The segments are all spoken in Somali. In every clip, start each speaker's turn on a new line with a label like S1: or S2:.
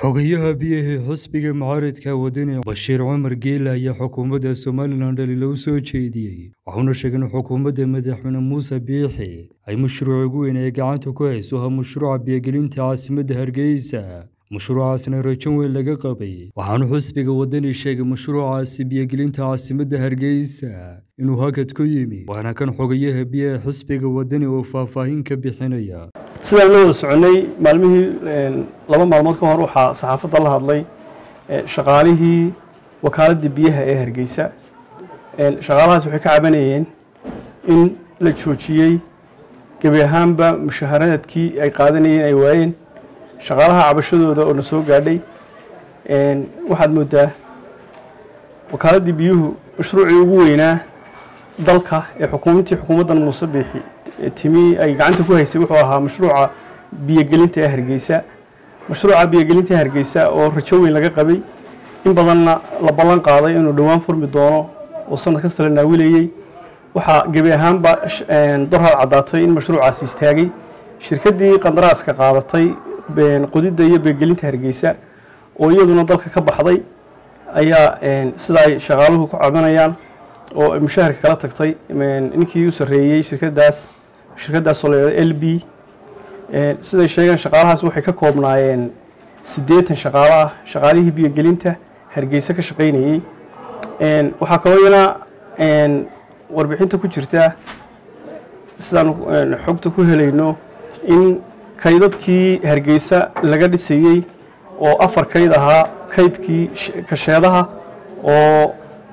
S1: xogayaha biyahii xusbiga mucaaridka wadani bashiir cumar geela ayaa xukuumadda somalilan dhaliilo u soo jeediyey waxauna sheegay in xukuumadda madaxweyne muuse biixi ay mashruuc ugu weyn ee gacanta ku hayso ha mashruuca biyogelinta caasimadda hargeysa mashruucaasna rajo weyn laga qabay waxaana xusbiga wadani sheegay mashruucaasi biyogelinta caasimadda hargeysa inuu hakad ku yimi waana kan xogayaha biyaha xusbiga wadani oo faahfaahin ka bixinaya
S2: sidaan la wada soconay maalmihii laba maalmood ka hor waxaa saxaafadda la hadlay shaqaalihii wakaaladda biyaha ee hargeysa shaqaalahaas waxay ka cabanayeen in la joojiyey gebi ahaanba mushaharaadkii ay qaadanayeen ay waayeen shaqaalaha cabashadooda oo na soo gaadhay waxaad moodaa wakaaladii biyuhu mashruucii ugu weynaa dalka ee xukuumadtii xukuumaddan muuse biixi timi ay gacanta ku haysay wuxuu ahaa mashruuca biyogelinta ee hargeysa mashruuca biyogelinta ee hargeysa oo rajo weyn laga qabay in badanna la ballan qaaday inuu dhowaan furmi doono oo sanad kasta la naawilayey waxaa gebi ahaanba dorhad caddaatay in mashruucaasi istaagay shirkaddii qandaraaska qaadatay qodidda iyo biyogelinta hargeysa oo iyaduna dalka ka baxday ayaa sida ay shaqaaluhu ku cabanayaan oo mushaharka kala tagtay ninkii u sarreeyey shirkadaas shirkadaasoo la yidhahdo l b siday sheegeen shaqaalahaas waxay ka koobnaayeen siddeetan shaqaalo ah shaqaalihii biyogelinta hargeysa ka shaqaynayey waxaa kaloo iyana warbixinta ku jirta sidaan xogta ku helayno in kaydadkii hargeysa laga dhisayey oo afar kayd ahaa kaydkii kasheedaha oo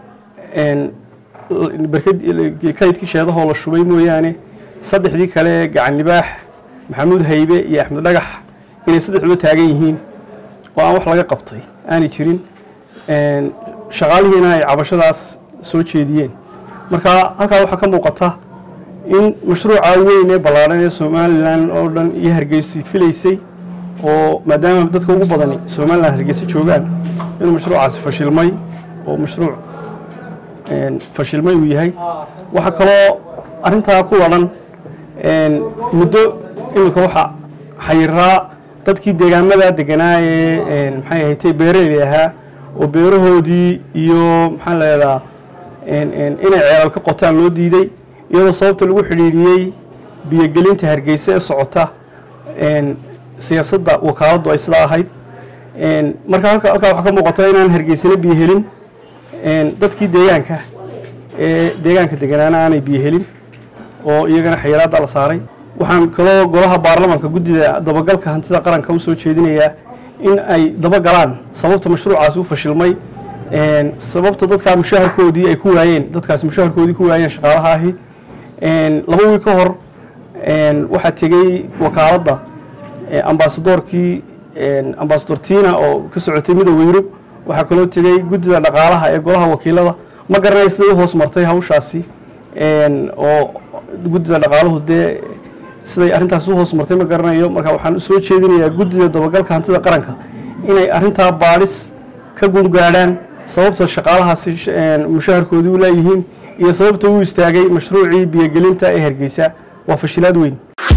S2: kaydkii sheedahoo la shubay mooyaane saddexdii kale ee gacan libaax maxamuud haybe iyo axmed dhagax inay saddexduba taagan yihiin oo aan wax laga qabtay aanay jirin shaqaalihiina ay cabashadaas soo jeediyeen marka halkaa waxaa ka muuqata in mashruuca weyn ee ballaadhan ee somalilan oo dhan iyo hargeysa filaysay oo maadaama dadka ugu badani somalilan hargeysa joogaan inuu mashruucaasi fashilmay oo mashruuc fashilmay uu yahay waxaa kaloo arrintaa ku wadhan muddo iminka waxa xayiraa dadkii deegaamada deganaa ee maxay ahatay beeraley ahaa oo beerahoodii iyo maxaa leedaa inay ceelal ka qotaan loo diiday iyadoo sababta lagu xidhiidhiyey biyogelinta hargeysa ee socota siyaasadda wakaaladdu ay sidaa ahayd marka halkaa waxaa ka muuqata inaan hargeysana biyo helin dadkii deegaanka ee deegaanka deganaana aanay biyo helin oo iyagana xayiraadda la saaray waxaan kaloo golaha baarlamaanka guddida dabagalka hantida qaranka u soo jeedinayaa in ay dabagalaan sababta mashruucaasi u fashilmay sababta dadkaa mushaharkoodii ay ku waayeen dadkaasi mushaharkoodii ku waayeen shaqaalaha ahi laba wiil ka hor waxaa tegey wakaaladda ambasadoorkii ambasador tina oo ka socotay midooda yurub waxaa kaloo tegey guddida dhaqaalaha ee golaha wakiilada ma garanaya siday u hoos martay hawshaasi oo guddida dhaqaaluhu dee siday arrintaas u hoos martay ma garanayo marka waxaan soo jeedinayaa guddida dabagalka hantida qaranka inay arrintaa baadhis ka gungaadhaan sababta shaqaalahaasi mushaharkoodii u laayihiin iyo sababta uu istaagay mashruucii biyogelinta ee hargeysa waa fashilaad weyn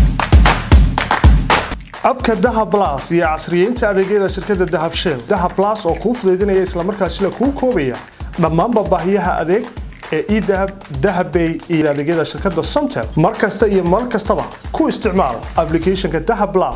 S3: abka dahab las iyo casriyeynta adeegyada shirkadda dahab shell dahab las oo kuu fudaydinaya islamarkaasina kuu koobaya dhammaanba baahiyaha adeeg ee edahab dahabbay iyo adeegyada shirkadda somtel mar kasta iyo mar kastaba ku isticmaal ablicathonka dahab las